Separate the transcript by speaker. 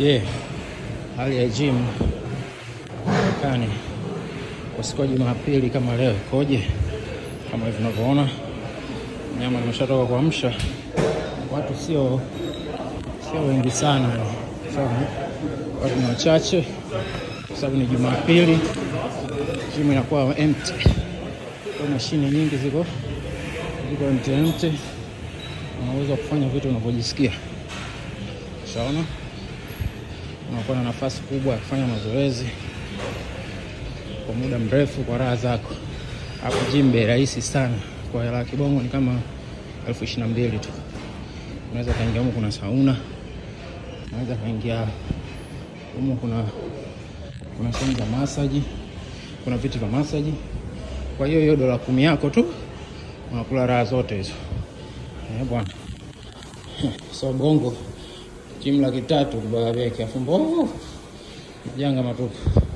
Speaker 1: Je, hali ya gym Marekani kwa siku ya Jumapili kama leo ikoje? Kama hivi unavyoona, nyama nimeshatoka kuamsha, watu sio sio wengi sana, sawa, watu ni wachache kwa sababu ni Jumapili, gym inakuwa empty, kwa mashine nyingi ziko ziko empty empty, unaweza kufanya vitu unavyojisikia, shaona unakuwa na nafasi kubwa ya kufanya mazoezi kwa muda mrefu kwa raha zako. Hapo gym bei rahisi sana, kwa hela ya kibongo ni kama elfu ishirini na mbili tu. Unaweza kaingia humu, kuna sauna, unaweza kaingia humu, kuna kuna sehemu za masaji, kuna viti vya masaji. Kwa hiyo hiyo dola kumi yako tu unakula raha zote hizo eh bwana. So bongo gym laki tatu kubaya beki afu mbovu janga matupu.